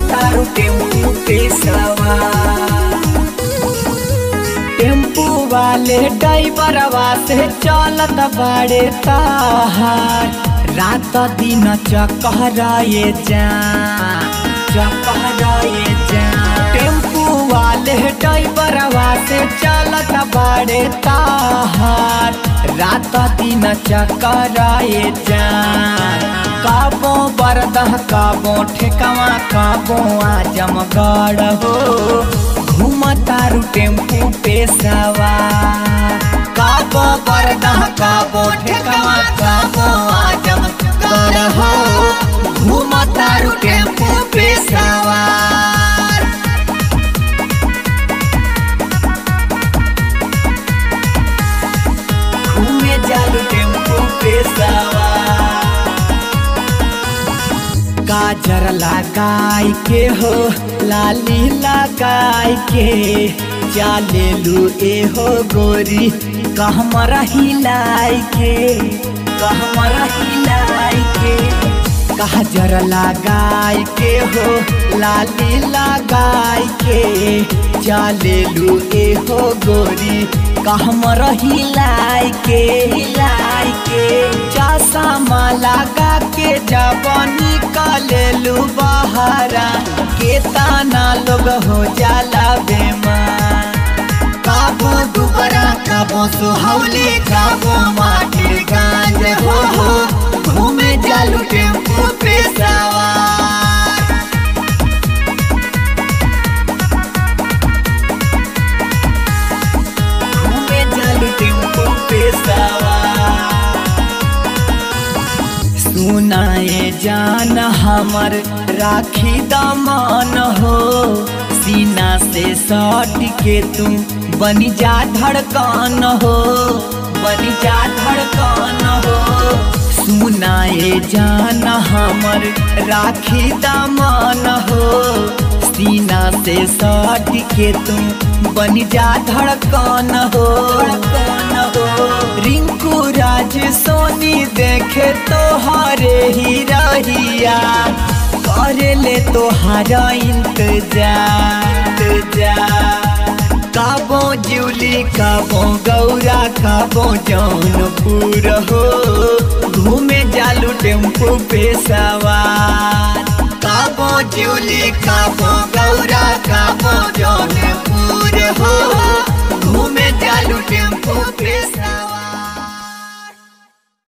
घूमतारू tempo पे सवार tempo वाले ड्राइवरवा से चलत बड़े ताहार रात दिन चकहराए जा चकहराए जा टेम्पू वाले ड्राइवरवा से चलत बड़े ताहार रात दिन चकराए जा काबो बरदह काबो ठेकवा काबो आजमगढ़ हो घूमतारू टेम्पू पे सवार काबो बरदह काबो ठेकवा काबो आजमगढ़ हो घूमतारू टेम्पू पे सवार घूमे जालू टेम्पू पे सवार गाजर लगाई के हो लाली लगाई के चालेलू ए हो गोरी कहमरा हिलाई के कहमरा हिलाई के गाजर लगाई के हो लाली लगाई के चालेलू ए हो गोरी कहमर हिलाई के हिलाई के चश्मा लगा के जब निकलेलू बहरा के ताना लोग हो जाला बेमार काबो दुबरा काबो सुहौली काबो माटी गांज हो हो घूमे जालू टेम्पू पे सवार घूमे जालू टेम्पू पे सवार सुनाए जान हमर राखी दमन हो सीना से सट के तू बनी जा धड़कन हो बनी जा धड़कन हो सुनाए जान हमर राखी दमन हो सीना से सट के तू बनी जा धड़कन हो धड़कन हो रिंकू राज सोनी देखे तोहरे ही रहिया करे ले तोहारा इंतजार इंतजार काबो जूली काबो गौरा काबो जौनपुर हो घूमे जालू टेम्पू पे सवार काबो जूली काबो गौरा काबो जौनपुर हो घूमे जालू टेम्पू